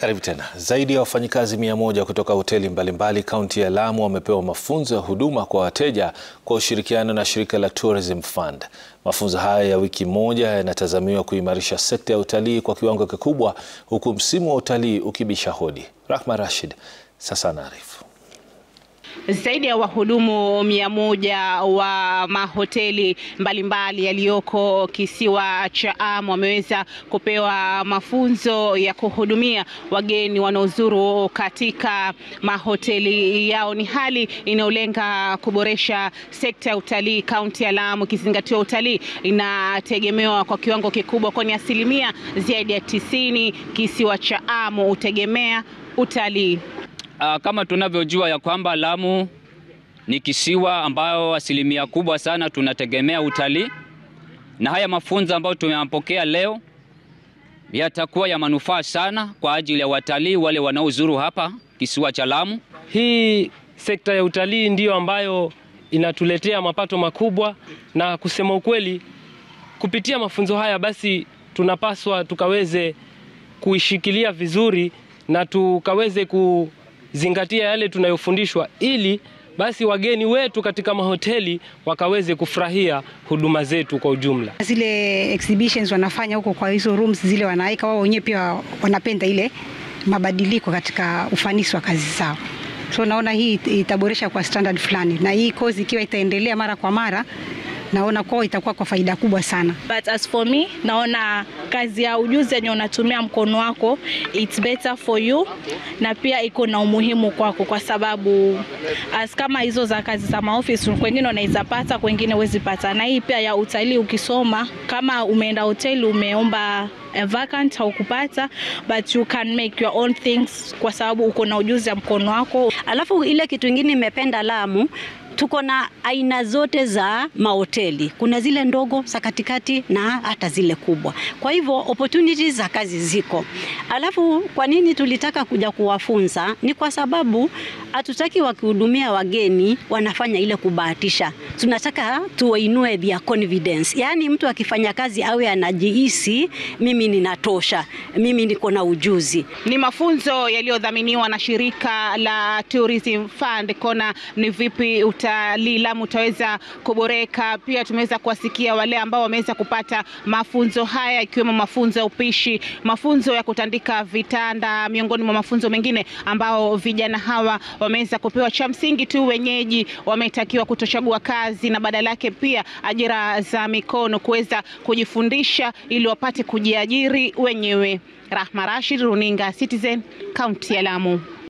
Karibu tena. Zaidi ya wafanyikazi mia moja kutoka hoteli mbalimbali kaunti ya Lamu wamepewa mafunzo ya huduma kwa wateja kwa ushirikiano na shirika la Tourism Fund. Mafunzo haya ya wiki moja yanatazamiwa kuimarisha sekta ya utalii kwa kiwango kikubwa huku msimu wa utalii ukibisha hodi. Rahma Rashid sasa anaarifu. Zaidi ya wahudumu mia moja wa mahoteli mbalimbali yaliyoko kisiwa cha Amu wameweza kupewa mafunzo ya kuhudumia wageni wanaozuru katika mahoteli yao. Ni hali inayolenga kuboresha sekta ya utalii kaunti ya Lamu, ikizingatiwa utalii inategemewa kwa kiwango kikubwa, kwani asilimia zaidi ya tisini kisiwa cha Amu hutegemea utalii. Uh, kama tunavyojua ya kwamba Lamu ni kisiwa ambayo asilimia kubwa sana tunategemea utalii, na haya mafunzo ambayo tumeyapokea leo yatakuwa ya manufaa sana kwa ajili ya watalii wale wanaozuru hapa kisiwa cha Lamu. Hii sekta ya utalii ndiyo ambayo inatuletea mapato makubwa, na kusema ukweli, kupitia mafunzo haya basi tunapaswa tukaweze kuishikilia vizuri na tukaweze ku zingatia yale tunayofundishwa ili basi wageni wetu katika mahoteli wakaweze kufurahia huduma zetu kwa ujumla. Zile exhibitions wanafanya huko kwa hizo rooms zile wanaweka wao wenyewe, pia wanapenda ile mabadiliko katika ufanisi wa kazi zao, so naona hii itaboresha kwa standard fulani, na hii kozi ikiwa itaendelea mara kwa mara naona kwao itakuwa kwa faida kubwa sana. But as for me, naona kazi ya ujuzi yenye unatumia mkono wako it's better for you, na pia iko na umuhimu kwako, kwa sababu as kama hizo za kazi za maofisi kwengine unaweza pata, kwengine huwezi pata, na hii pia ya utalii ukisoma, kama umeenda hoteli umeomba a vacant haukupata, but you can make your own things kwa sababu uko na ujuzi ya mkono wako. Alafu ile kitu ingine nimependa Lamu tuko na aina zote za mahoteli. Kuna zile ndogo za katikati na hata zile kubwa, kwa hivyo opportunities za kazi ziko. Alafu kwa nini tulitaka kuja kuwafunza? Ni kwa sababu hatutaki wakihudumia wageni wanafanya ile kubahatisha, tunataka tuwainue their confidence, yaani mtu akifanya kazi awe anajihisi mimi ninatosha, mimi niko na ujuzi. Ni mafunzo yaliyodhaminiwa na shirika la Tourism Fund. Kona ni vipi utalii Lamu utaweza kuboreka. Pia tumeweza kuwasikia wale ambao wameweza kupata mafunzo haya, ikiwemo mafunzo ya upishi, mafunzo ya kutandika vitanda, miongoni mwa mafunzo mengine ambao vijana hawa wameweza kupewa. Cha msingi tu, wenyeji wametakiwa kutochagua kazi na badala yake pia ajira za mikono, kuweza kujifundisha ili wapate kujiajiri wenyewe. Rahma Rashid, runinga Citizen, kaunti ya Lamu.